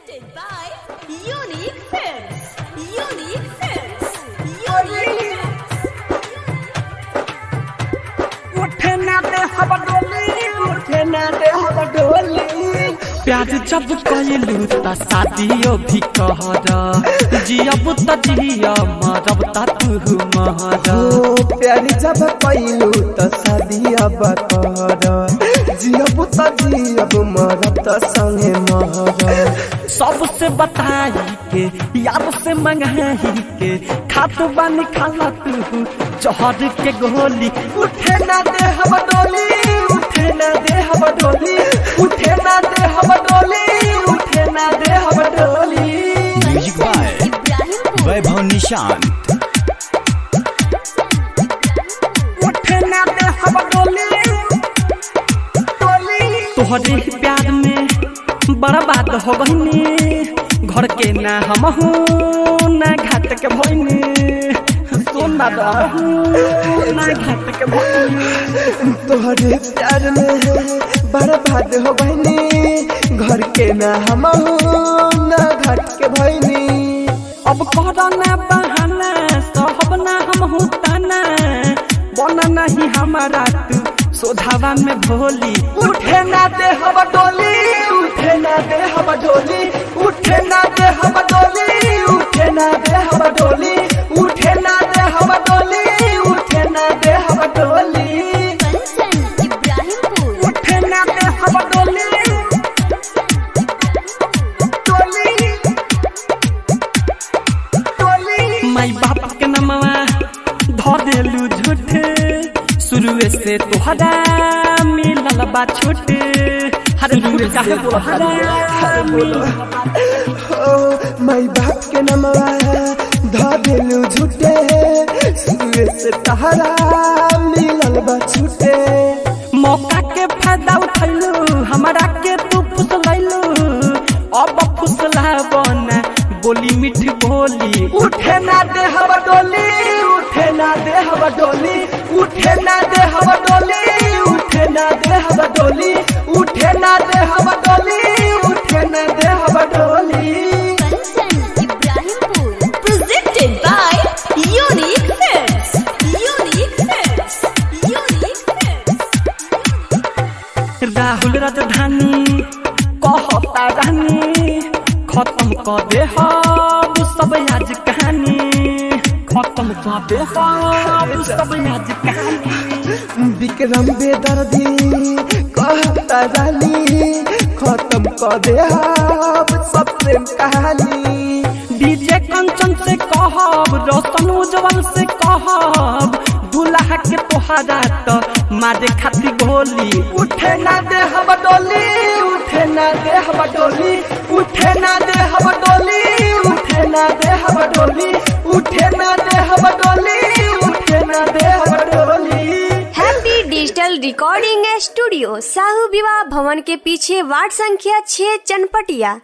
Presented by Unique Films. Unique Films. Unique उठे ना दे हवा डोली उठे ना दे हवा डोली प्यार जब कइलू त शादियो भी कहर जियब त जिया मरब त तू महर ओ प्यारी जब पैलू त शादी अब कर जियब त जियब मरब त संगे महर सबसे बताई के यार से मंगाई के खात बानी खाला तू जहर के गोली उठे ना दे हवा डोली उठे ना दे हवा डोली उठे ना दे हवा डोली उठे ना दे हवा डोली music by Ibrahimpur. Vaibhav Nishant उठे ना दे हवा डोली डोली तोहरे प्यार में बर्बाद हो गईनी घर के ना हम ना घाट के भइनी सोना रहू ना घाट के भइनी तोहरे प्यार में बर्बाद हो बहनी घर के ना हम ना घर के भैनी अब करना बहाना सहब ना हम ताना बना नहीं हमारा तू सोधावा में भोली उठे ना दे हवा डोली उठे ना दे हवा डोली उठे ना दे हवा डोली उठे ना दे हवा डोली उठे ना दे हवा डोली उठे ना दे हवा डोली Kanchan, Ibrahimpur. उठे ना दे हवा डोली डोली डोली माई बाप के नमवा धो देलू झूठे शुरुए से तोहरा मिलल बा छोटे हर झूठ काहे बोला बोलो ओ माई बाप के नमवा धा देलू झूठे सुए से तहरा मिलल बा छूटे मौका के फायदा उठैलू हमरा के तू फुसलैलू अब फुसला बना बोली मीठ बोली उठे ना दे हवा डोली उठे ना दे हवा डोली उठे ना दे हवा डोली उठे ना दे हवा डोली उठे ना दे हवा डोली उठे ना दे हवा डोली Kanchan, Ibrahimpur. Presented by Unique Films. Unique Films. Unique Films. Rahul राजधानी कहता रानी खत्म कर दे हम सब आज कहानी खत्म कर दे हम सब आज कहानी विक्रम बेदर्दी कहता रानी खत्म कर दे आप सब प्रेम कहानी डीजे कंचन से कहब रोशन उज्जवल से कहब दूल्हा के तोहरा तो मारे खाती गोली उठे ना दे हवा डोली उठे ना दे हवा डोली उठे ना दे हवा डोली उठे ना दे हवा डोली उठे ना दे हवा डोली उठे ना दे हवा डोली happy digital recording studio Sahu विवाह भवन के पीछे वार्ड संख्या छह चनपटिया